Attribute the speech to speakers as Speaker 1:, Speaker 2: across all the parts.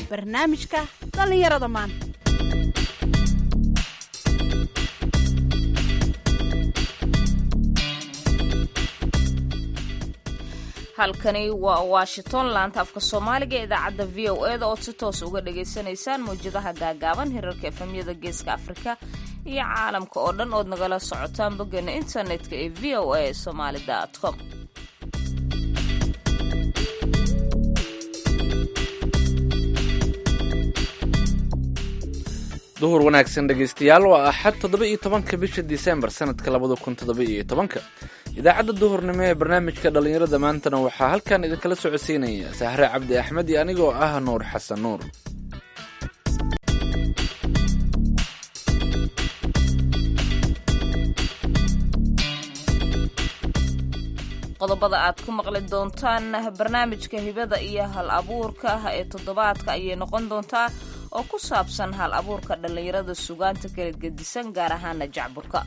Speaker 1: barnaamijka dhallinyarada maanta
Speaker 2: halkani waa washington laanta afka soomaaliga ee idaacadda v o eda ood si toos uga dhagaysanaysaan mawjadaha gaagaaban hirarka efemyada geeska afrika iyo caalamka oo dhan ood nagala socotaan boggeena internetka ee v o a somaali com
Speaker 3: duhur wanaagsan dhegaystayaal waa axad toddoba iyo tobanka bisha disembar sanadka labada kun toddoba iyo tobanka idaacadda duhurnimo ee barnaamijka dhallinyarada maantana waxaa halkan idinkala socodsiinaya sahre cabdi axmed iyo anigoo ah nuur xasan nuur
Speaker 2: qodobada aad ku maqli doontaan barnaamijka hibada iyo hal abuurka ee toddobaadka ayay noqon doontaa oo ku saabsan hal abuurka dhallinyarada sugaanta kala gedisan gaar ahaana jacburka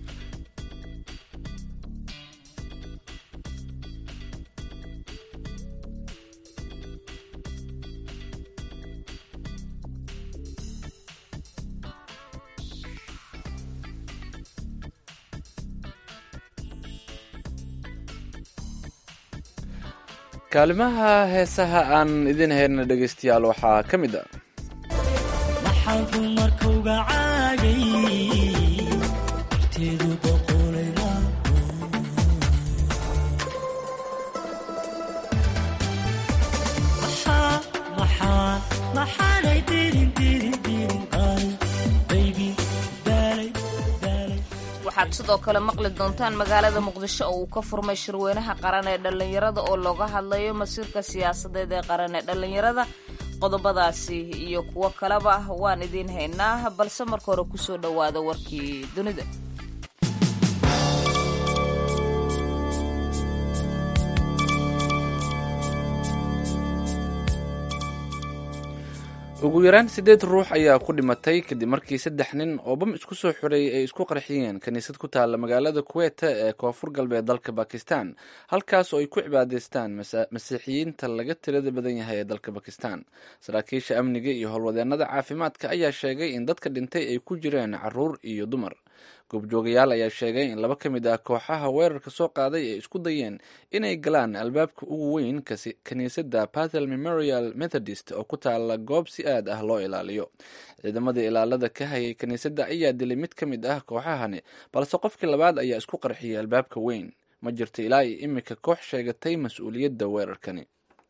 Speaker 3: kaalimaha heesaha aan idin hayna dhegaystayaal waxaa ka mid a
Speaker 4: maxaan dumarkauga caagay horteedu boqolayna maxaanay dirin dirin dirin ay baybi daalay daalay
Speaker 2: waxaad sidoo kale maqli doontaan magaalada muqdisho oo uu ka furmay shirweynaha qaran ee dhallinyarada oo looga hadlayo masiirka siyaasadeed ee qaran ee dhallinyarada qodobadaasi iyo kuwo kaleba waan idiin haynaa balse marka hore kusoo dhowaada warkii dunida
Speaker 3: ugu yaraan siddeed ruux ayaa ku dhimatay kadib markii saddex nin oo bam isku soo xoreeyay ay isku qarxiyeen kiniisad ku taalla magaalada kuweta ee koonfur galbeed dalka bakistan halkaas oo ay ku cibaadaystaan masiixiyiinta laga tirada badan yahay ee dalka bakistan saraakiisha amniga iyo howlwadeennada caafimaadka ayaa sheegay in dadka dhintay ay ku jireen caruur iyo dumar goobjoogayaal ayaa sheegay in laba ka mid ah kooxaha weerarka soo qaaday ay isku dayeen inay galaan albaabka ugu weyn kiniisadda patel memorial methodist oo ku taala goob si aad ah loo ilaaliyo ciidamadii ilaalada ka hayay kiniisadda ayaa dilay mid ka mid ah kooxahani balse qofkii labaad ayaa isku qarxiyay albaabka weyn ma jirto ilaa iyo imika koox sheegatay mas-uuliyadda weerarkani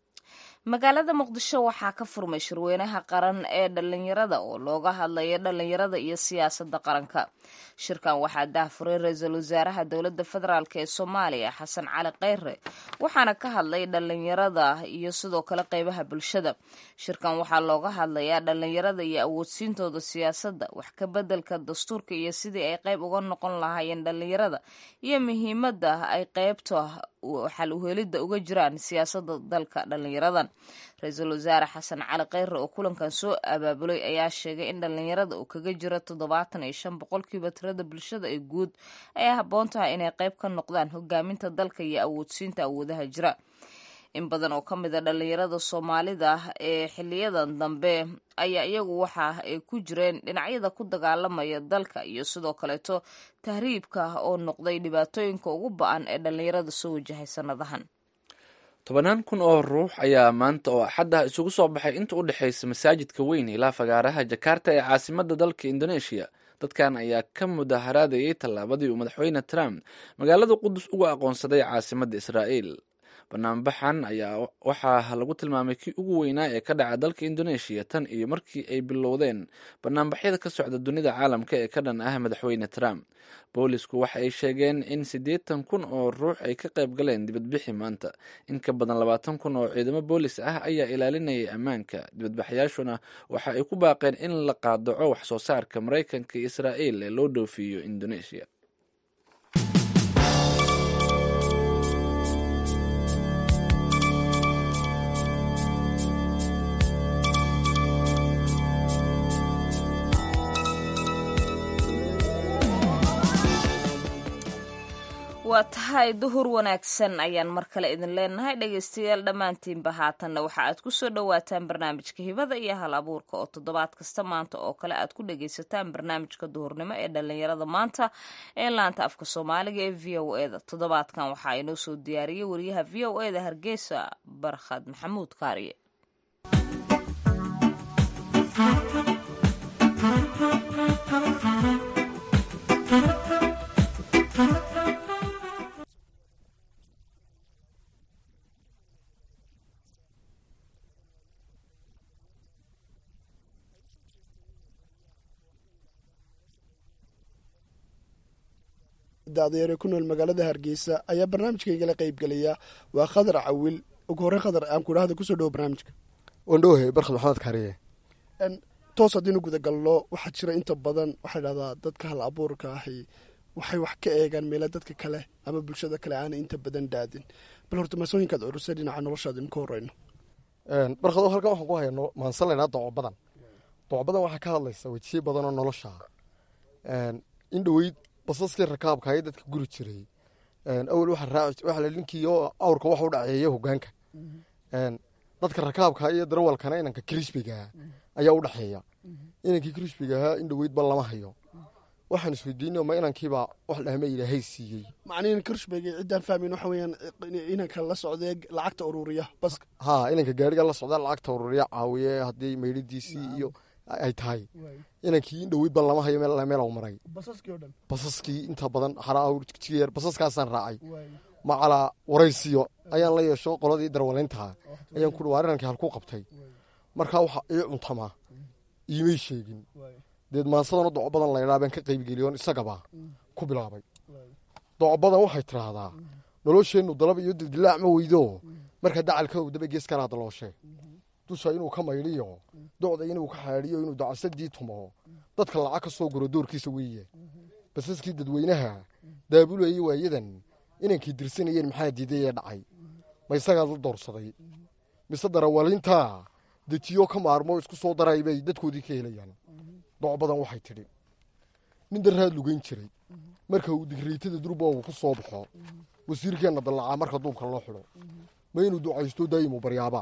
Speaker 2: magaalada muqdisho waxaa ka furmay shirweynaha qaran ee dhallinyarada oo looga hadlayo dhallinyarada iyo siyaasadda qaranka shirkan waxaa daahfuray ra-iisul wasaaraha dowladda federaalk ee soomaaliya xasan cali kheyre waxaana ka hadlay dhallinyarada iyo sidoo kale qeybaha bulshada shirkan waxaa looga hadlayaa dhallinyarada iyo awoodsiintooda siyaasadda wax ka bedelka dastuurka iyo sidii ay qeyb uga noqon lahaayeen dhallinyarada iyo muhiimadda ay qeybta xal uhelidda uga jiraan siyaasadda dalka dhallinyaradan ra-iisul wasaare xasan cali kheyre oo kulankan soo abaabulay ayaa sheegay in dhallinyarada uu kaga jiro toddobaatan iyo shan boqolkiiba tirada bulshada ee guud ay habboon tahay inay qeyb ka noqdaan hogaaminta dalka iyo awoodsiinta awoodaha jira in badan oo ka mid a dhallinyarada soomaalida ee xiliyadan dambe ayaa iyagu waxa ay ku jireen dhinacyada ku dagaalamaya dalka iyo sidoo kaleeto tahriibka oo noqday dhibaatooyinka ugu ba-an ee dhallinyarada soo wajahay sanadahan
Speaker 3: tobanaan kun oo ruux ayaa maanta oo axadda isugu soo baxay inta u dhexaysa masaajidka weyn ilaa fagaaraha jakarta ee caasimadda dalka indoneeshiya dadkan ayaa ka mudaharaadayay tallaabadii uu madaxweyne trump magaalada qudus uga aqoonsaday caasimadda israa'iil banaanbaxan ayaa waxaa lagu tilmaamay kii ugu weynaa ee ka dhaca dalka indoneeshiya tan iyo markii ay bilowdeen banaanbaxyada ka socda dunida caalamka ee ka dhan ah madaxweyne trump boolisku waxa ay sheegeen in siddeetan kun oo ruux ay ka qayb galeen dibadbixi maanta in ka badan labaatan kun oo ciidamo boolis ah ayaa ilaalinayay ammaanka dibadbaxyaashuna waxa ay ku baaqeen in la qaadaco wax soo saarka maraykanka iyo israa'iil ee loo dhoofiyo indoneeshiya
Speaker 2: waa tahay duhur wanaagsan ayaan mar kale idin leenahay dhegaystayaal dhammaantiinba haatanna waxa aad ku soo dhowaataan barnaamijka hibada iyo hal abuurka oo toddobaad kasta maanta oo kale aad ku dhagaysataan barnaamijka duhurnimo ee dhallinyarada maanta ee laanta afka soomaaliga ee v o eda toddobaadkan waxaa inoo soo diyaariyey wariyaha v o eda hargeysa barkhad maxamuud kaariye
Speaker 5: daadayaere ku nool magaalada hargeysa ayaa barnaamijkaygala qaybgelaya waa khadar cawil ugu horey khadar aan kudhahda kusoo dhawo barnaamijka
Speaker 6: wandhohe barkhad maxamed kaariye
Speaker 5: toos haddiinu gudagalno waxaa jira inta badan waxaa dhahdaa dadka hal abuurka ahi waxay wax ka eegaan meela dadka kale ama bulshada kale aanay inta badan daadin bal horta maasooyinkaad curusay dhinaca noloshaada inu ka horeyno
Speaker 6: barkhado halkan waxaan ku hayno maansan laynaa doco badan doco badan waxaa ka hadlaysa wejiye badan oo nolosha in dhoweyd basaskii rakaabka ayay dadka guri jiray awel waxaa la ninkii oo awrka waxa u dhaceeya hogaanka dadka rakaabka iyo darawalkana inanka krishbigaa ayaa u dhexeeya inankii krishbiga ahaa in dhoweydba lama hayo waxaan isweydiinay ma inankiibaa wax dhahma ilaahay siiyey
Speaker 5: macnihin kirshbega ciddaan fahmayn waxa weeyaan inanka la socdee lacagta ururiya baska
Speaker 6: haa inanka gaariga la socda lacagta ururiya caawiye haddii maydhidiisii iyo ay tahay inankii in dhoweydba lama hayo meel u maray
Speaker 5: basaskii oo dhan
Speaker 6: basaskii inta badan xaraawrjigeer basaskaasaan raacay macalaa waraysiyo ayaan la yeesho qoladii darwalayntaha ayaan ku dhawaar inankii halkuu qabtay markaa waxa ii cuntamaa iimay sheegin deed maansadana doco badan laydhaa baan ka qaybgeliyoon isagaba ku bilaabay doco badan waxay tidhaahdaa nolosheennu dalab iyo dildilaac ma weydo marka dacalka daba gees kalaa dalooshe dusha inuu ka maydhiyo docda inuu ka xaadhiyo inuu dacasadii tumo dadka lacag ka soo guro doorkiisa weeye basaskii dadweynaha daabulayay waayadan inankii dirsanayeen maxaa diiday ee dhacay ma isagaad la doorsaday mise darawaliintaa dejiyo ka maarmo isku soo daray bay dadkoodii ka helayaan doc badan waxay tidhi nin daraad lugayn jiray marka uu digreytada durboogu ku soo baxo wasiirkeenna dallacaa marka duubka loo xidho ma inuu ducaysto daayimu baryaabaa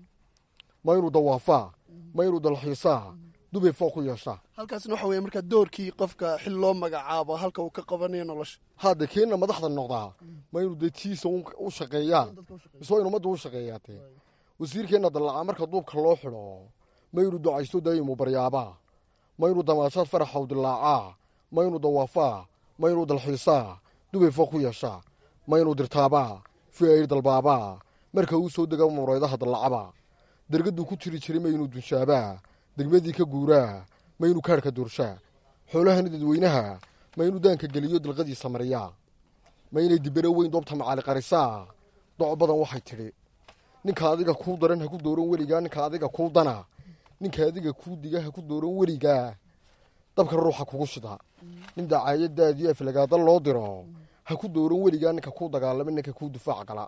Speaker 6: ma inuu dawaafaa ma inuu dalxiisaa dubay foo ku yeeshaa
Speaker 5: halkaasna waxa weeye markaa doorkii qofka xil loo magacaabo halka uu ka qabanayo nolosha
Speaker 6: hadda keenna madaxda noqdaa ma inuu detiisa u shaqeeyaa mise waa inu ummadda u shaqeeyaatee wasiirkeenna dallacaa marka duubka loo xidho ma inuu ducaysto daayimu baryaabaa ma inuu damaashaad faraxaw dilaacaa ma inuu dawaafaa ma inuu dalxiisaa dubay foo ku yeeshaa ma inuu dirtaabaa fiayr dalbaabaa marka uu soo dega muraydaha dallacaba dergaduu ku jiri jiray ma inuu dunshaabaa degmadii ka guuraa ma inuu kaadhka doorshaa xoolahana dadweynaha ma inuu daanka geliyo dalqadiisa mariyaa ma inay dibero weyn doobta macaali qarisaa doco badan waxay tidhi ninka adiga kuu daran ha ku dooran weligaa ninka adiga kuu dana ninka adiga kuu diga ha ku dooran weligaa dabka ruuxa kugu shida nin dacaayadaadii aflagaada loo diro ha ku dooran weligaa ninka kuu dagaalama ninka kuu difaac gala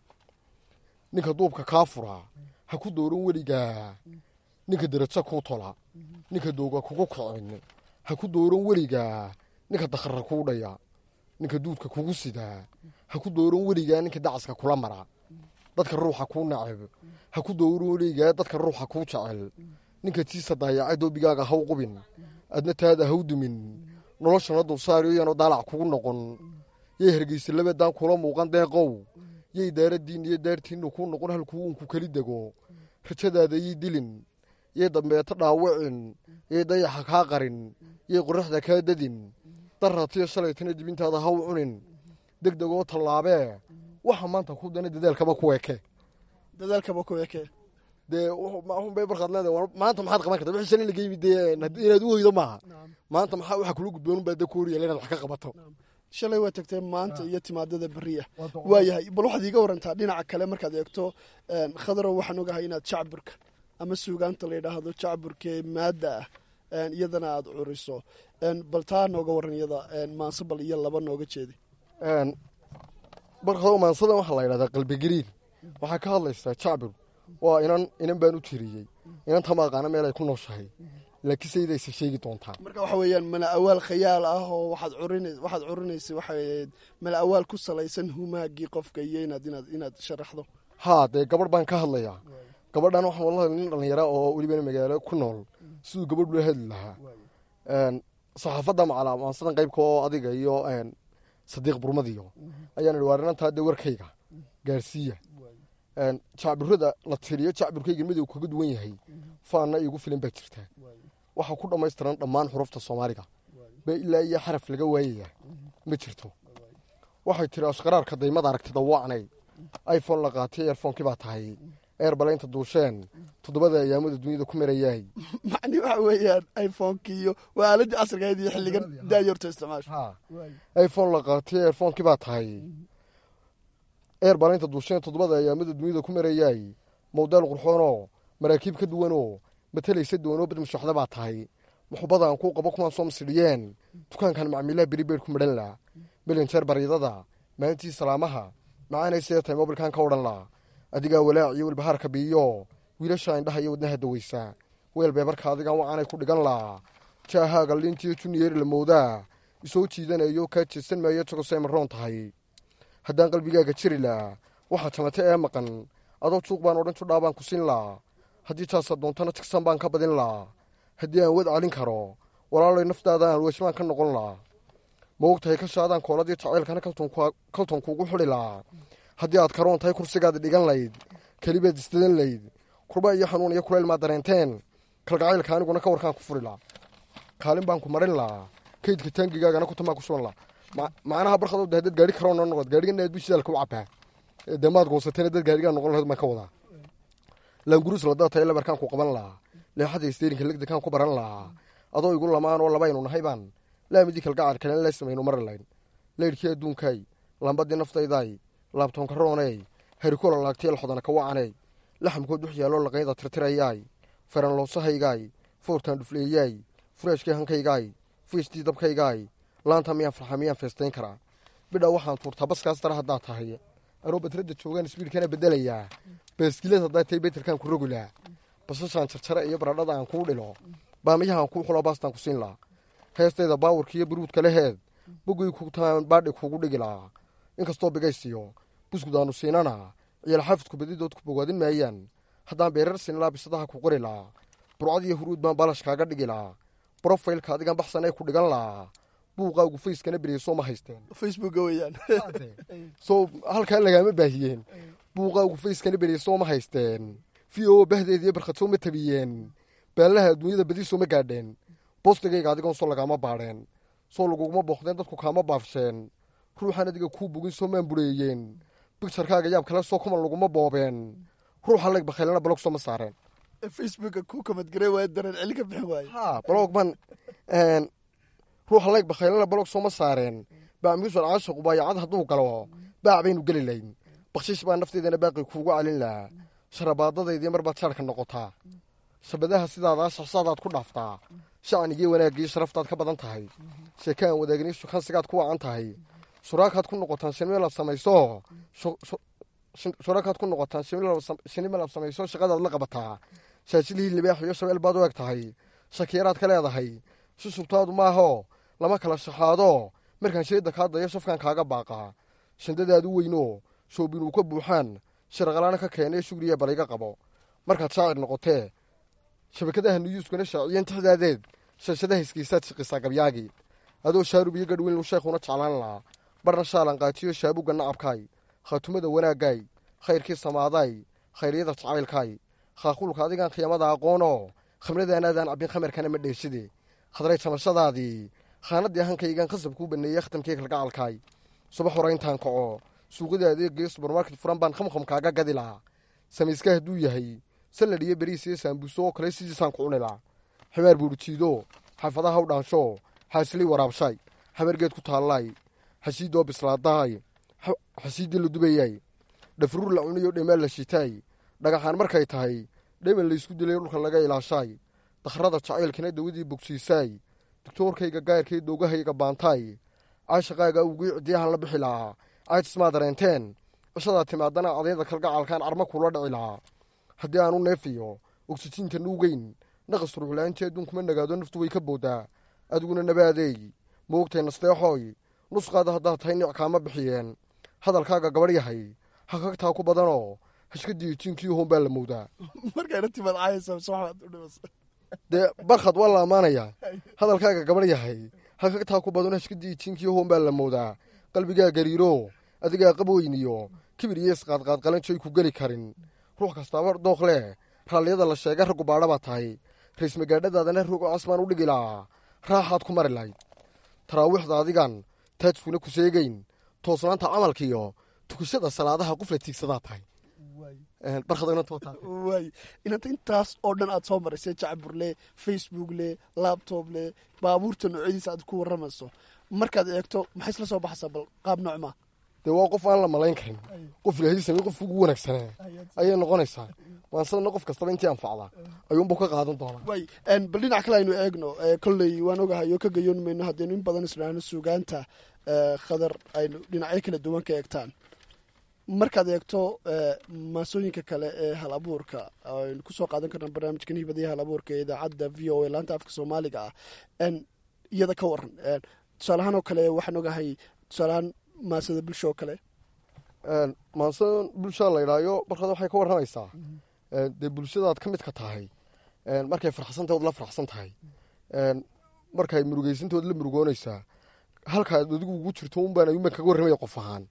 Speaker 6: ninka duubka kaa fura ha ku dooran weligaa ninka derajo kuu tola ninka dooga kugu kicin ha ku dooran weligaa ninka dakhara kuu dhaya ninka duudka kugu sidaa ha ku dooran weligaa ninka dacaska kula mara dadka ruuxa kuu nacab ha ku dooran weligaa dadka ruuxa kuu jecel ninka tiisa daayacay doobigaaga haw qubin adna taada haw dumin noloshana dulsaariyo yaanu daalac kugu noqon yay hargeysa labadaan kula muuqan deeqow yay daaradiin iyo daartiinnu kuu noqon halkuu uunku keli dego rajadaada yay dilin yay dambeeto dhaawicin yay dayaxa kaa qarin yay qoraxda kaa dadin daratiyo shalaytana dibintaada haw cunin deg degoo tallaabee waxa maanta ku dana dadaalkaba ku eke
Speaker 5: dadaalkaba ku eke
Speaker 6: dee bay markaad leedahay maanta maxaad qaban karta wixii shalay laga yimid dee inaad u hoydo maaha maanta maxaa waxa kula gudboon baa da kooriya inaad wax ka qabato
Speaker 5: shalay waa tagtee maanta iyo timaadada beriya waayahay bal waxaad iiga warantaa dhinaca kale markaad eegto khadarow waxaan ogahay inaad jacburka ama suugaanta la yidhaahdo jacburkee maadda ah iyadana aada curiso bal taa nooga waran iyada maanse bal iyo laba nooga jeedi
Speaker 6: barkado maansadan waxaa la yidhahdaa qalbigariir waxaa ka hadlaysaa jacbur waa inan inan baan u tiriyey inanta ma aqaana meel ay ku nooshahay laakiin sayidaysa sheegi doontaa
Speaker 5: marka waxa weeyaan mala awaal khayaal ah oo waxaad curin waxaad curinaysa waxay ahayd mala awaal ku salaysan humaagii qofka iyo inaad inaad inaad sharaxdo
Speaker 6: haa dee gabadh baan ka hadlayaa gabadhan waxaan wala hadlay nin dhallinyara oo welibana magaalo ku nool siduu gabadh loo hadli lahaa saxaafadda macalaamaansadan qaybka oo adiga iyo sadiiq burmadiyo ayaan idhi waarinantaa dee warkayga gaarsiiya jacbirada la tiriyo jacbirkayga midow kaga duwan yahay faanna iigu filan baa jirtaa waxaa ku dhammaystiran dhammaan xurufta soomaaliga bee ilaa iyo xaraf laga waayaya ma jirto waxay tiri ashqaraarka daymada aragtida wacnay iphone la qaatay eerfoonkii baa tahay eerbalaynta duusheen toddobada ayaamada dunyada ku marayaay
Speaker 5: macni waxa weeyaan iphonekii iyo waa aaladii casrigahayd iyo xilligan daayorta isticmaasha
Speaker 6: iphone la qaatay eerfoonkii baa tahay eerbalaynta duusheen toddobada ayaamada dunyada ku marayaay mowdeel qurxoonoo maraakiib ka duwanoo matalaysa doonoo bad mushaxda baa tahay muxubadaan kuu qabo kumaan soo masidhiyeen dukaankan macmiilaha beribeer ku madhan laa melinjeer baryadada maalintii salaamaha macaanaysae tahay mobilkan ka odhan laa adigaa walaac iyo walbahaarka biiyo wiilasha indhaha iyo wadnaha daweysa weel beebarka adigaan wacaanay ku dhigan laa jaahaaga liintiyo juniyeer la moodaa isoo jiidanayo kaa jeesan maayo jagosay maroon tahay haddaan qalbigaaga jiri laa waxaa jamate ee maqan adoo juuq baan odhan judhaa baan ku siin laa haddii jaasa doontana tigsan baan ka badin laa haddii aan wad calin karo walaalay naftaada aan weeshmaan ka noqon laa ma og tahay kashaadaan kooladii jacaylkana kalton kuugu xidhi laa haddii aad karoon tahay kursigaad dhigan layd kelibaad isdadan layd kurba iyo xanuun iyo kulayl maad dareenteen kalgacaylka aniguna ka warkaan ku furi laa kaalin baan ku marin laa kaydka taangigaagana kutamaa ku shuban laa macnaha barkadoo de haddaad gaari karoon noqod gaarigana aad bishidaalka u cabaa dee maad goosateen dad gaarigaa noqon lahayd baan ka wadaa laanguruus ladaa tahay labarkaan ku qaban laa leexada isteyrinka legdekaan ku baran laa adoo igu lamaan oo labaynu nahay baan laamidii kalgacar kalen la samaynu mari layn laydhkii adduunkay lambadii naftayday laabtoonka rooney harikola laagtay laxodana ka wacaney laxamkood dux yaaloo laqayda tirtirayaay faranloosahaygaay foortaan dhufleeyaay fureeshkii hankaygaay fiistii dabkaygaay laanta miyaan farxa miyaan feestayn karaa bidha waxaan tuurtaa baskaas dara haddaa tahay anoo badradda joogaan isbiidkana bedelayaa baaskilad haddaa tahay beterkaan ku rogilaa basashaan jarjare iyo baradhada aan kuu dhilo baamiyahaan kuu xulo baastaan ku siin laa heestayda baawarka iyo buruudka leheed bogay kutaan baadhi kuugu dhigi laa inkastoo bigaysiyo buskudaannu siinana ciyaalxaafidku badidood ku bogaadin maayaan haddaan beerar siinlaa bisadaha ku qori laa burcad iyo huruud baan baalash kaaga dhigi laa brofaylka adigan baxsan ee ku dhigan laa buuqaagu fayskana beriyso ma haysteen
Speaker 5: facebooka weeyaan
Speaker 6: soo halkaa lagaama baahiyeen buuqaagu fayskana beriyso ma haysteen v o bahdeediyo barkhadsoo ma tabiyeen baallaha adduunyada badi soo ma gaadheen boostigayga adigoon soo lagaama baadheen soo laguguma booqdeen dadku kaama baafsheen ruuxaan adiga kuu bogin soo maan bureeyeen bigtarkaaga yaab kale soo kuman laguma boobeen ruuxa leg bakhaylana balog soo ma saareen
Speaker 5: facebooka ku kamadgaray waaya dareen celi ka bixin waaye
Speaker 6: ha balog ban ruuxa leg bakhaylana balog soo ma saareen bacmiusan caashaqu baayacad hadduu galo baac baynu geli layn bakshiish baa nafteedana baaqi kuugu calin lahaa sharabaadadaydii mar baad jaarka noqotaa shabadaha sidaadaa shaxsaadaad ku dhaaftaa shacnigii wanaaggii sharaftaad ka badan tahay sheeke aan wadaagni shukansigaad ku wacan tahay shuraakaad ku noqotaan shinimalaad samayso shuraakaad ku noqotaan shinimalaad samayso shaqadaad la qabataa shaashilihii libaax iyo shabeel baad u eg tahay shakiyaraad ka leedahay shushubtaadu maaho lama kala shaxaado markaan sheeda kaa dayo shafkaan kaaga baaqaa shandadaad u weyno shoobinuu ka buuxaan shiraqalaana ka keenee shugriya baliga qabo markaad shaacir noqotee shabakadaha niyuuskuna shaaciyeen tixdaadeed shashadaha iskiisaad shiqisaa gabyaagii adoo shaarub iyo gadhweyn lu sheekhuna jeclaan lahaa barna shaalan qaatiyo shaabuga nacabkaay khaatumada wanaaggaay khayrkii samaadaay khayryada jacaylkaay khaaquulka adigaan khiyamada aqoonoo khamradaanaadaan cabbin khamarkana ma dheeshide khadray jamashadaadii khaanadii hankaygan khasab kuu baneeyey khatamkii kalgacalkaay subax horayntaan kaco suuqyada adeegaiyo subermarket furan baan khamkham kaaga gadi lahaa samayska hadduu yahay salad iyo beriis iyo saambuuso oo kale sidiisaan ku cuni lahaa ximaar buurijiido xaafadaha u dhaansho xaasilay waraabshay xabargeed ku taallay xashiidoo bislaadaay xashiiddii la dubayay dhafruur la cuniyo dhemaal la shitaay dhagaxaan markay tahay dheman laysku dilay dhulka laga ilaashaay dakhrada jacaylkana dawadii bogsiisaay doctoorkayga gaarkay doogahayga baantaay caashaqaaga awgii cidiyahan la bixi lahaa caajismaa dareenteen cishadaa timaadana cadayda kalgacalkaan carma kula dhici lahaa haddii aanu neefiyo oksijiinta nuugeyn naqas ruuxla-aantii adduunkuma nagaado naftu way ka boodaa adiguna nabaadeey moogtay nasteexooy nusqaada haddaad tahay nic kaama bixiyeen hadalkaaga gabadh yahay hakagtaa ku badanoo hashkadiiyo jiinkii hoon baa la moodaa
Speaker 5: markayna timaad caayaysa mise waxbaad u dhimas
Speaker 6: dee barkhad waa la ammaanayaa hadalkaaga gabadh yahay hakagtaa ku badanoo hashkadiiyo jiinkii hoon baa la moodaa qalbigaa gariiro adigaa qabweyniyo kibir iyo isqaadqaad qalanjoy ku geli karin ruux kastaaba dooq leh raalliyada la sheega raggu baadha baa tahay rays magaadhadaadana rogo casbaan u dhigi lahaa raaxaad ku mari lahayd taraawiixda adigan taajkuna ku seegeyn toosnaanta camalkiiyo tukashada salaadaha qufla tiigsadaa tahay barkhadagna tootaa
Speaker 5: waay inanta intaas oo dhan aad soo maraysay jacbur leh facebook leh labtob leh baabuurta noocyadiisa aad ku warramayso markaad eegto maxay isla soo baxaysaa bal qaab noocmaa
Speaker 6: dee waa qof aan la malayn karin qof ilaahay samey qofka ugu wanaagsanaa ayay noqonaysaa waansadana qof kastaba intii anfacda ayuunbuu ka qaadan doonaa
Speaker 5: waay bal dhinac kale aynu eegno kolley waan ogahay oo ka gayoon mayno haddaynu in badan isdhaano suugaanta khadar aynu dhinacyo kala duwan ka eegtaan markaad eegto maasooyinka kale ee hal abuurka aynu kusoo qaadan karna barnaamijkan hibadiya hal abuurka ee idaacadda v o a laanta afka soomaaliga ah iyada ka waran tusaalahaan oo kale waxaan ogahay tusaalahaan maasada bulsho oo kale
Speaker 6: maasada bulshada la ydhaayo barkada waxay ka warramaysaa dee bulshadaad ka midka tahay markay farxsantahy ood la farxsan tahay markay murugeysantaood la murugoonaysaa halkaad adigu ugu jirto unbaan ayuunbaan kaga warramaya qof ahaan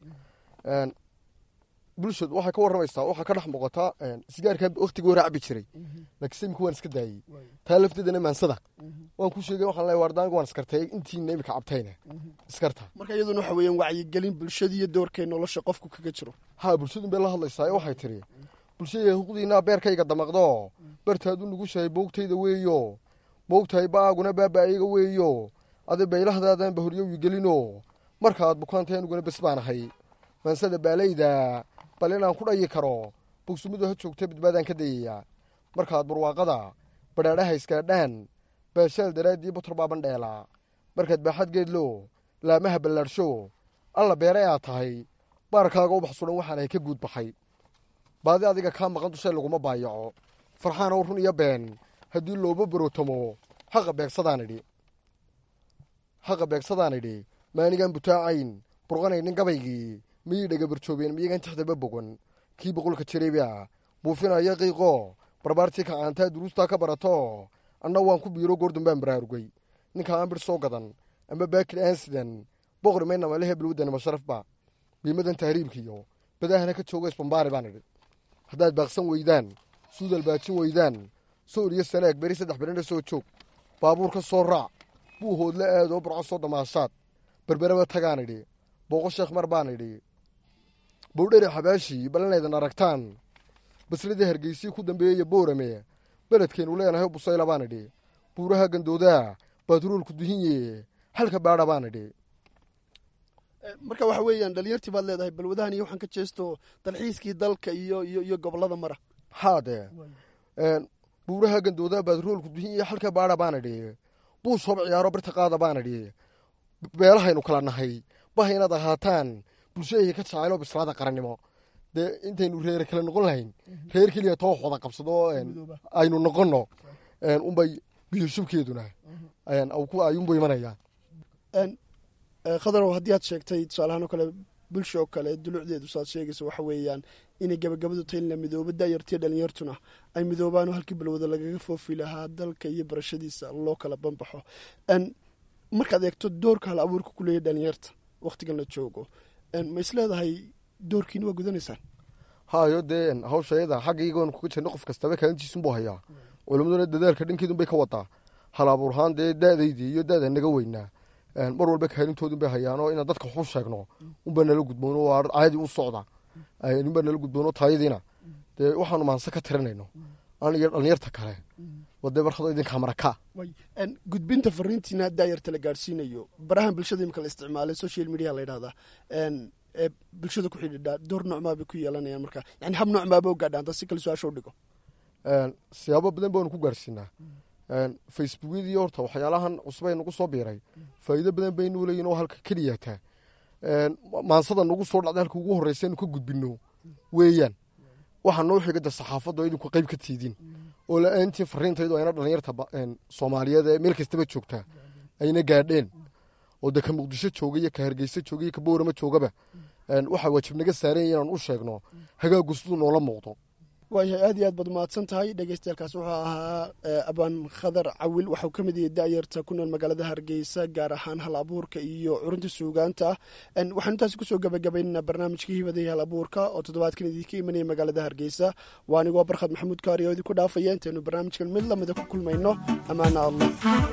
Speaker 6: bulshad waxay ka warramaysaa waxaa ka dhex muuqataa sigaarkaa waktigii hore cabi jiray laakiin samika waan iska daayey taa lafteedana maansada waan ku sheegay waxaan leeyahay waardaanga waan iskartay intiina imika cabtayna iskarta
Speaker 5: marka iyaduna waxa weeyaan wacyigelin bulshada iyo doorkay nolosha qofku kaga jiro
Speaker 6: haa bulshadun bay la hadlaysaa ee waxay tidhi bulshada huquqdiinaa beerkayga damaqdo bartaadu nugushahay boogtayda weeyo moogtahay ba'aaguna baaba'ayga weeyo adi baylahdaadaan bahoryowi gelino markaad bukaantay aniguna bes baan ahay maansada baalayda bal inaan ku dhayi karo bogsumidu ha joogta badbaadaan ka dayayaa markaad barwaaqada badhaadhaha iskaadhaan baashaal daraaddii butor baa bandheelaa markaad baaxad geedlo laamaha ballaadhsho alla beeray aad tahay baarkaaga ubax sudan waxaanahay ka guud baxay baadi adiga kaa maqan dushay laguma baayaco farxaan ow run iyo been haddii looma barootamo xaqa beegsadaan idhi xaqa beegsadaan idhi maanigaan butaacayn burqanaynin gabaygii miyay dhagabarjoobeen miyagan tixdaba bogan kii boqolka jareebia buufinaya qiiqo barbaartii kacaantaa duruustaa ka barato anna waan ku biiro goordun baan baraarugay ninka aan bir soo gadan ama baakil aan sidan boqri maynama le hebelwaddanima sharafba biimadan tahriibkiyo badahana ka jooga isbambaari baan idhi haddaad baaqsan weydaan suudal baajin weydaan soor iyo sanaag beri saddex berina soo joog baabuur ka soo raac buu hoodla aadoo barco soo damaashaad berberaba tagaan idhi booqo sheekh mar baan idhi bowdhere xabaashii ballanaydan aragtaan basradii hargeysii ku dambeeyaya boorame beledkeennu leenahay busayla baan idhi buuraha gandoodaa baatruulku duhinye halka baadha baan idhi
Speaker 5: marka waxa weeyaan dhalinyartii baad leedahay balwadahan iyo waxaan ka jeesto dalxiiskii dalka iyo iyo iyo gobolada mara
Speaker 6: haadee buuraha gandoodaa baatruulku duhinye halka baadha baan idhi buus hob ciyaaro birta qaada baan idhi beelahaynu kala nahay baha inaad ahaataan bulshadayga ka jacayloo bislaada qarannimo dee intaynu reer kale noqon lahayn reer keliya too wada qabsado aynu noqonno unbay biyashubkeeduna ayuunbu imanayaan
Speaker 5: khadarow haddii aad sheegtay tusaalahaan oo kale bulsha oo kale dulucdeedu saaad sheegaysa waxa weeyaan inay gabagabadu tahay in la midoobo da'yartiyo dhalinyartuna ay midoobaanoo halkii balwada lagaga foofi lahaa dalka iyo barashadiisa loo kala banbaxo markaad eegto doorka hal abuurka ku leeyahy dhalinyarta wakhtigan la joogo ma is leedahay doorkiina waa gudanaysaan
Speaker 6: hayo dee hawshayada xaggaygoon kuga jirna qof kastaba kaalintiisunbuu hayaa culimaduna dadaalka dhankeedunbay ka wadaa hal abuurhaan dee da'daydii iyo da'da naga weynaa mar walba kaalintoodunbay hayaanoo inaan dadka waxu sheegno unbaa nala gudboono waa caadi u socda unbaa nala gudboono taayadiina dee waxaanu maanse ka tirinayno an iyo dhalinyarta kale wadee barkado idinkaa maraka
Speaker 5: gudbinta fariintiina daayarta la gaadhsiinayo barahan bulshada imika la isticmaalay social media la yidhahdaa ee bulshada ku xidhiidhaa door noocmaa bay ku yeelanayaan marka yani hab noocmaaba u gaadhaan da si kale su-aasha u dhigo
Speaker 6: siyaabo badan baanu ku gaadhsiinaa facebookyadii horta waxyaalahan cusbay nagu soo biiray faa'iido badan baynu leeyihin oo halka keliyataa maansada nagu soo dhacday halka ugu horreysaynu ka gudbino weeyaan waxaa noo xiga de saxaafadda oo idinku qayb ka tiidin oo la-aantiin fariintaydu ayna dhallinyarta soomaaliyeed ee meel kastaba joogtaa ayna gaadheen oo de ka muqdisho jooga iyo ka hargeysa jooga iyo ka boorama joogaba waxaa waajib naga saaranya inaan u sheegno hagaagu siduu noola muuqdo
Speaker 5: waayahay aad iyo aad baad umahadsan tahay dhegeystayaelkaas wuxuu ahaa abaan khadar cawil waxau ka mid yahay da'yarta ku nool magaalada hargeysa gaar ahaan hal abuurka iyo curunta suugaanta ah waxaan intaasi kusoo gabagabaynaynaa barnaamijkii hibada iyo hal abuurka oo toddobaadkan idinka imanaya magaalada hargeysa waa anigoo barkhad maxamuud kaari oo idinku dhaafaya intaynu barnaamijkan mid lamida ku kulmayno ammaana allah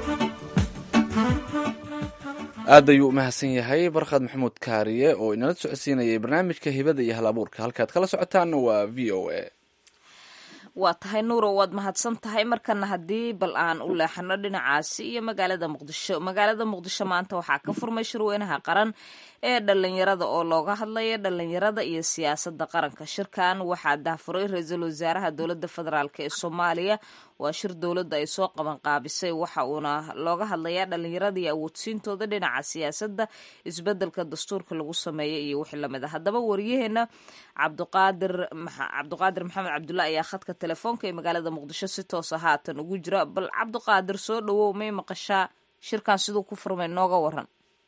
Speaker 3: aad ayuu u mahadsan yahay barkhad maxamuud kaariye oo inala socodsiinayay barnaamijka hibada iyo hal abuurka halkaad kala socotaanna waa v o a
Speaker 2: waa tahay nuuro waad mahadsan tahay markana haddii bal aan u leexano dhinacaasi iyo magaalada muqdisho magaalada muqdisho maanta waxaa ka furmay shirweynaha qaran ee dhalinyarada oo looga hadlaya dhalinyarada iyo siyaasada qaranka shirkan waxaa dahfuray ra-iisul wasaaraha dowlada federaalk ee soomaaliya waa shir dowladda ay soo qaban qaabisay waxa uuna looga hadlayaa dhalinyarada iyo awoodsiintooda dhinaca siyaasadda isbedelka dastuurka lagu sameeyay iyo wixii lamid a haddaba wariyaheena cabdiqaadir cabdiqaadir maxamed cabdulla ayaa khadka telefoonka ee magaalada muqdisho si toosa haatan ugu jira bal cabdiqaadir soo dhawow may maqashaa shirkan siduu ku furmay nooga waran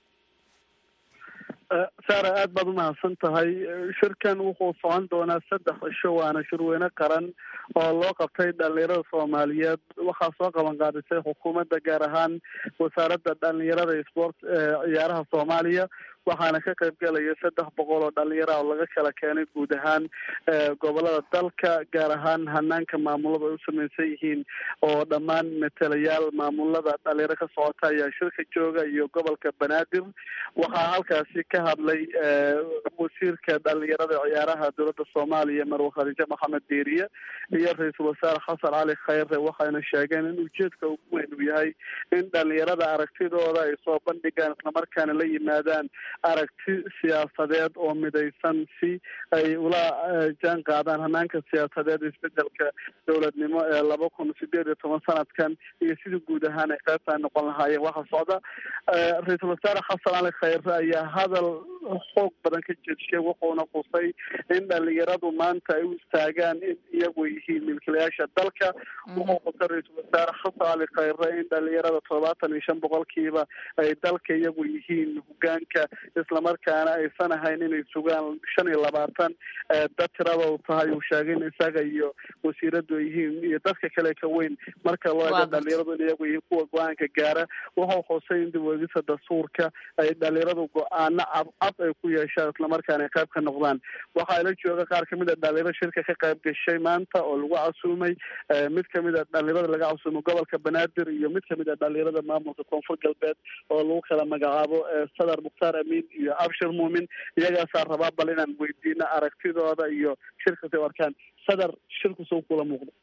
Speaker 7: saara aad baad umahadsan tahay shirkan wuxuu socon doonaa saddex cisho waana shirweyne qaran oo loo qabtay dhalinyarada soomaaliyeed waxaa soo qaban qaadisay xukuumadda gaar ahaan wasaaradda dhalinyarada sport ciyaaraha soomaaliya waxaana ka qayb galaya saddex boqol oo dhalinyara oo laga kala keenay guud ahaan gobolada dalka gaar ahaan hanaanka maamulada ay u samaysan yihiin oo dhammaan matalayaal maamulada dhalinyaro ka socota ayaa shirka jooga iyo gobolka banaadir waxaa halkaasi ka hadlay wasiirka dhalinyarada ciyaaraha dowladda soomaaliya marwe khadiijo maxamed diiriye iyo ra-iisul wasaare xasan cali khayre waxayna sheegeen in ujeedka ugu weyn uu yahay in dhalinyarada aragtidooda ay soo bandhigaan islamarkaana la yimaadaan aragti siyaasadeed oo midaysan si ay ula jaan qaadaan hanaanka siyaasadeed isbedelka dowladnimo ee laba kun sideed iyo toban sanadkan iyo sidii guud ahaan ay qaybtaa noqon lahaayeen waxaa socda ra-iisul wasaare xasan cali khayre ayaa hadal xoog badan ka jeedshiyay wuxuuna qusay in dhalinyaradu maanta ay u istaagaan in iyagu yihiin milkiilayaasha dalka wuxuu qusay ra-iisul wasaare xasan cali khayre in dhalinyarada toddobaatan iyo shan boqolkiiba ay dalka iyagu yihiin hogaanka islamarkaana aysan ahayn inay sugaan shan iyo labaatan dad tirada u tahay uu sheegay in isaga iyo wasiiradu ay yihiin iyo dadka kale ka weyn marka loo eego dhalinyaradu in iyagu yihiin kuwa go-aanka gaara wuxuu xusay in dibweegisa dastuurka ay dhalinyaradu go-aano cadcad ay ku yeeshaan islamarkaana ay qayb ka noqdaan waxaa la jooga qaar kamid a dhalinyaro shirka ka qayb gashay maanta oo lagu casuumay mid kamid a dhalinyarada laga casuumay gobolka banaadir iyo mid kamid a dhalinyarada maamulka koonfur galbeed oo lagu kala magacaabo sadar mukhtaar amiin iyo abshir muumin iyagaasaa rabaa bal inaan weydiino aragtidooda iyo shirkasi u arkaan sadar shirku soo kula muuqdo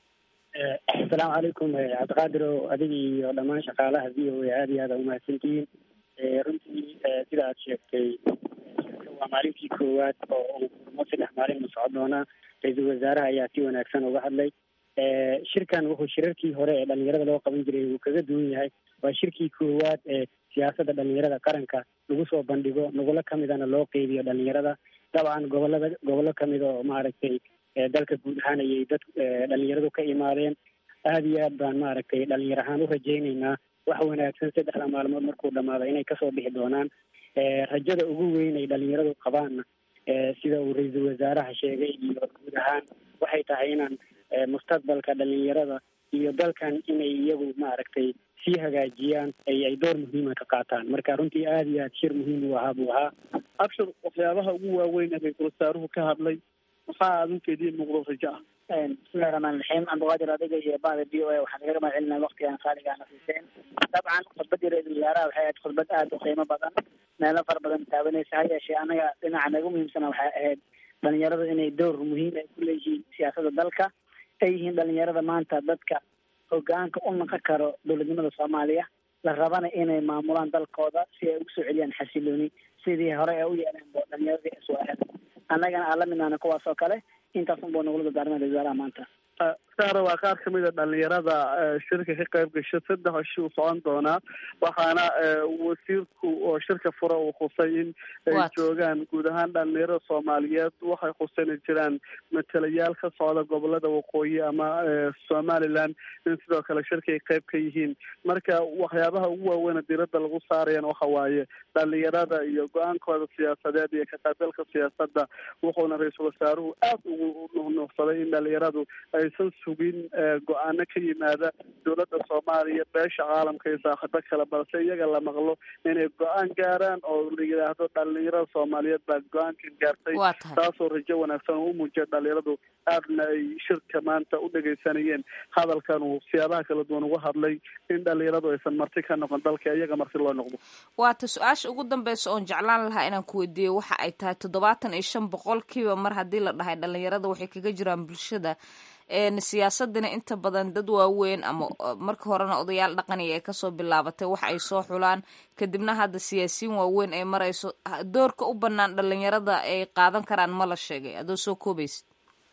Speaker 8: asalaamu calaykum cabdiqaadir o adiga iyo dhammaan shaqaalaha v o a aada iyo aada umahadsantihiin runtii sida aad sheegtay waa maalintii koowaad oo uu furmo saddex maalin u socon doonaa ra-iisul wasaaraha ayaa si wanaagsan uga hadlay shirkan wuxuu shirarkii hore ee dhalinyarada loo qaban jiray uu kaga duwan yahay waa shirkii koowaad ee siyaasadda dhalinyarada qaranka lagu soo bandhigo nugula kamidana loo qeybiyo dhalinyarada dabcan gobolada gobollo kamid oo maaragtay dalka guud ahaan ayay dad dhalinyaradu ka imaadeen aada iyo aad baan maaragtay dhalinyar ahaan u rajaynaynaa wax wanaagsan saddexda maalmood markuu dhamaado inay kasoo bixi doonaan rajada ugu weyn ay dhalinyaradu qabaanna sida uu ra-iisul wasaaraha sheegay iyo guud ahaan waxay tahay inaan mustaqbalka dhalinyarada iyo dalkan inay iyagu maaragtay sii hagaajiyaan ay ay door muhiima ka qaataan marka runtii aada iyo aad shir muhiim u ahaa buu ahaa
Speaker 7: abshir waxyaabaha ugu waaweyn ee ra-iisul wasaaruhu ka hadlay maxaa adinkeedii muuqdo rajo ah
Speaker 8: bismillahi raxmaan raxiim cabdiqaadir adiga iyo bada v o a waxaan kaga mahad celinaa waktigaan qaaligaana siiseen dabcan khudbadii ra-iisul wasaaraha waxay ahayd khudbad aada u qiimo badan meelo fara badan taabanaysa ha yeeshee anaga dhinaca naga muhiimsana waxay ahayd dhalinyaradu inay door muhiim ay ku leeyihiin siyaasadda dalka ay yihiin dhalinyarada maanta dadka hogaanka u naqon karo dowladnimada soomaaliya la rabana inay maamulaan dalkooda si ay ugu soo celiyaan xasilooni sidii hore ee u yeeleen bo dhalinyaradii iswaahel annagana aan la midnaana kuwaas oo kale intaas unbuu nagula dardaarmay ra-isul wasaaraha maanta
Speaker 7: saara waa qaar kamid a dhalinyarada shirka ka qayb gasha saddex ishi uu socon doonaa waxaana wasiirku oo shirka fura uu khusay in ay joogaan guud ahaan dhalinyarada soomaaliyeed waxay khuseen ay jiraan matalayaal ka socda gobolada waqooyi ama somaliland in sidoo kale shirka ay qayb ka yihiin marka waxyaabaha ugu waaweyn diirada lagu saarayana waxa waaye dhalinyarada iyo go-aankooda siyaasadeed iyo ka qaybgalka siyaasadda wuxuuna ra-iisul wasaaruhu aad ugu nuuxnuuxsaday in dhalinyaradu aysan sugin go-aano ka yimaada dowladda soomaaliya beesha caalamka iyo saaxiibo kale balse iyaga la maqlo inay go-aan gaaraan oo la yidhaahdo dhalinyarada soomaaliyeed baa go-aankan gaartay taasoo rajo wanaagsan oo u muujiya dhalinyaradu aadna ay shirka maanta u dhegaysanayeen hadalkan uu siyaabaha kala duwan uga hadlay in dhalinyaradu aysan marti ka noqon dalka iyaga marti loo noqdo
Speaker 2: waata su-aasha ugu dambeysa oon jeclaan lahaa inaan ku weydiiyo waxa ay tahay toddobaatan iyo shan boqolkiiba mar haddii la dhahay dhalinyarada waxay kaga jiraan bulshada siyaasadina inta badan dad waaweyn ama marka horena odayaal dhaqaniya ay kasoo bilaabatay wax ay soo xulaan kadibna hadda siyaasiyiin waaweyn ay marayso doorka u banaan dhalinyarada ay qaadan karaan ma la sheegay adoo soo koobaysid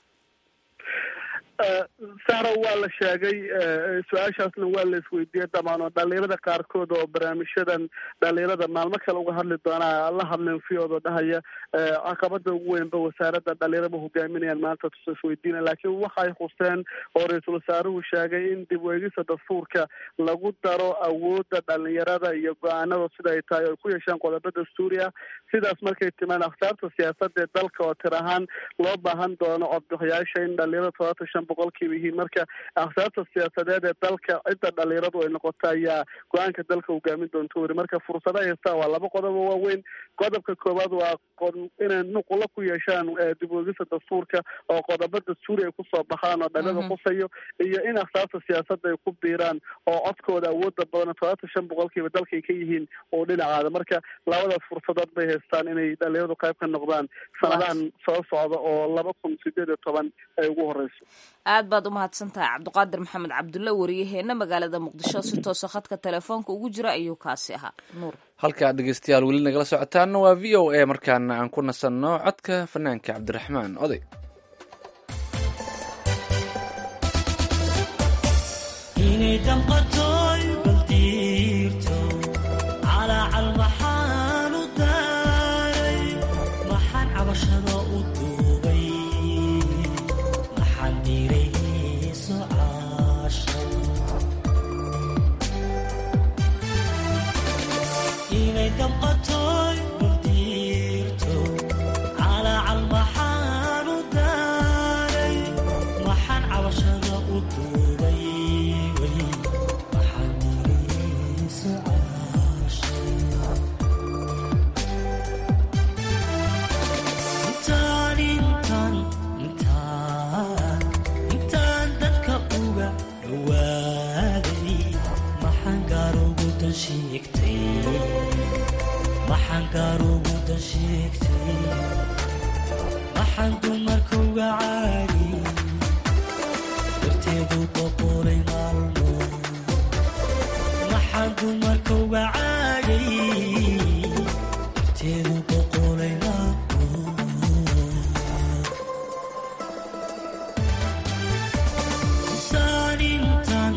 Speaker 7: sara waa la sheegay su-aashaasna waa la isweydiiyey damaan oo dhalinyarada qaarkood oo barnaamijyadan dhalinyarada maalmo kale uga hadli doonaa la hadleen fiyoodoo dhahaya caqabada ugu weynba wasaaradda dhalinyarada ma hogaaminayaan maanta isweydiina laakiin waxay khuseen oo ra-iisul wasaaruhu sheegay in dib weegisa dastuurka lagu daro awoodda dhalinyarada iyo go-aanada sida ay tahay oo ay ku yeeshaan qodobo dastuuri ah sidaas markay timaan akhtaarta siyaasadda ee dalka oo tir ahaan loo baahan doono codbixiyaasha in dhalinyarada todobaatan shan boqolkiiba yihiin marka akhtaarta siyaasadeed ee dalka cidda dhalinyaradu ay noqoto ayaa go-aanka dalka hogaamin doonto weri marka fursada haystaa waa laba qodob oo waaweyn qodobka koowaad waa inay nuqula ku yeeshaan dib weegisa dastuurka oo qodobo dastuuri ay kusoo baxaan oo dhalinyarada kusayo iyo in akhtaarta siyaasadda ay ku biiraan oo codkooda awooda badan todobaatan shan boqolkiiba dalka ay ka yihiin oo dhinacaada marka labadaas fursadood bay haystaan inay dhalinyaradu qayb ka noqdaan sanadahan soo socda oo laba kun sideed iyo toban ay ugu horeyso
Speaker 2: aad baad u mahadsan tahay cabdiqaadir maxamed cabdulle wariyaheena magaalada muqdisho si toosa khadka telefoonka ugu jira ayuu kaasi ahaa nuur
Speaker 3: halkaa dhegeystayaal weli nagala socotaana waa v o a markaana aan ku nasanno codka fanaanka cabdiraxmaan oday
Speaker 4: inay damqatoy baldiirto calaacal maxaan u daaray maxaan cabashada u duubay maxaan dirayso caashay inay damqatoy baldiirto calaacal maxaan u daaray maxaan cabashada u duubay maxaan dirayso caashay intaan intaan intaan intaan dadka uga dhawaaday maxaan gaar ugu dan sheegtay maxaan gaar ugu dan sheegtay maxaan dumarka uga caadi darteedu boqolay maalmo maxaan dumarka uga caagay darteedu boqolay maalmo intaan intaan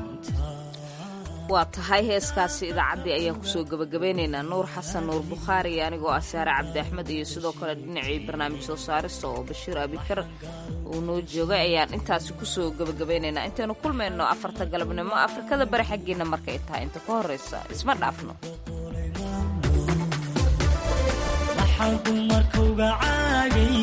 Speaker 2: waa tahay heeskaasi idaacaddii ayaan kusoo gebagabeynaynaa nuur xasan nuur bukhaari iyo anigoo ah saare cabdi axmed iyo sidoo kale dhinacii barnaamij soo saarista oo bashiir abikar uu noo joogay ayaan intaasi kusoo gebagabeynaynaa intaynu kulmayno afarta galabnimo afrikada bari xaggiina markay tahay inta ka horeysa isma dhaafno
Speaker 4: maxaan dumarka uga caagay